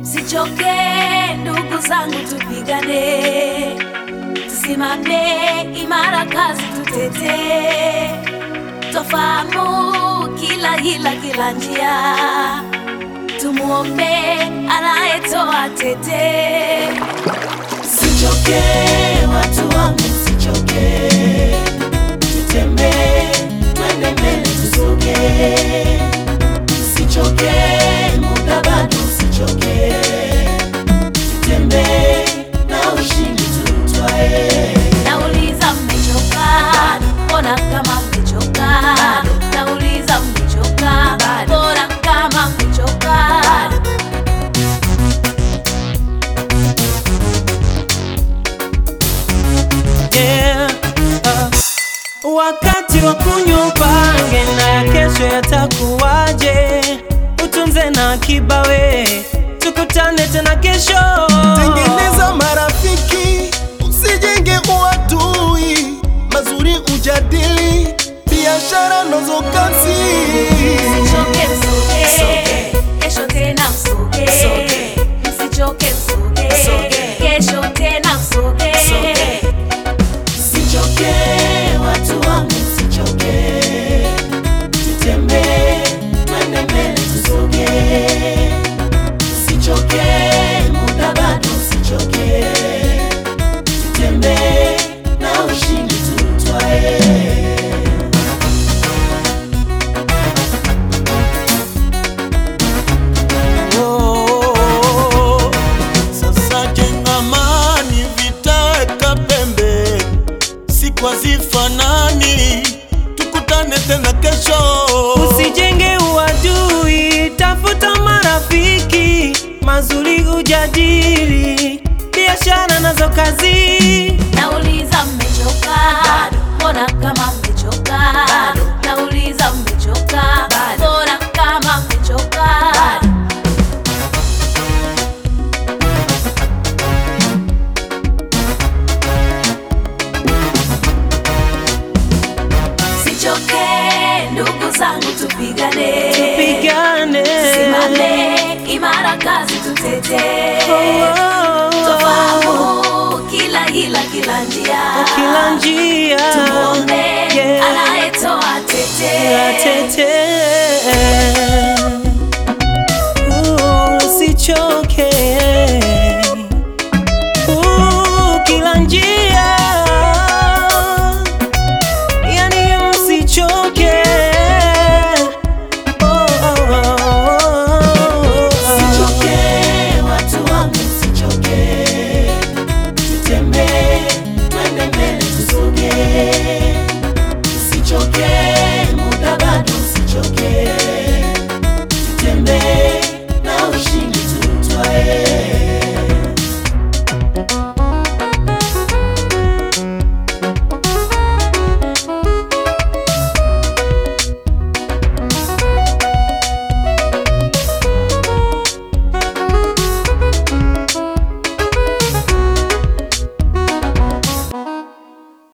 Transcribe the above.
Sichoke ndugu zangu, tupigane, tusimame imara, kazi tutetee, tofahamu kila hila, kila njia, tumuombe anayetoa tete. Sichoke watu wangu, sichoke, tutembee, twende mbele, tusoge, sichoke, muda bado, sichoke, tutembee na ushindi tutwae. Nauliza mmechoka? Mbona kama mmechoka? Nauliza mmechoka? Mbona kama mmechoka? Yeah, uh, wakati wa kunywa upange na ya kesho yatakuwaje, utunze na akiba we, tukutane tena kesho. Tengeneza marafiki, usijenge uadui, mazuri ujadili, biashara nazo kazi. Msichoke msoge, kesho tena msoge, msichoke msoge, kesho tena msoge. Sichoke watu wangu, sichoke, tutembee, twende mbele, tusoge, sichoke, muda bado, sichoke, tutembee na ushindi tutwae. Oh, sasa jenga amani, vitaweka pembe, siku hazifanani, tukutane tena kesho. Usijenge uadui, tafuta marafiki mazuri, ujadili biashara nazo kazi. Nauliza mmechoka? Mbona kama mmechoka? Nauliza mmechoka? Mbona kama mmechoka? Sichoke ndugu zangu, tupigane, Pigane simame imara, kazi tutetee, tofahamu kila hila, kila njia, kila njia tumuombe Yeah. anayetoa tete. Tete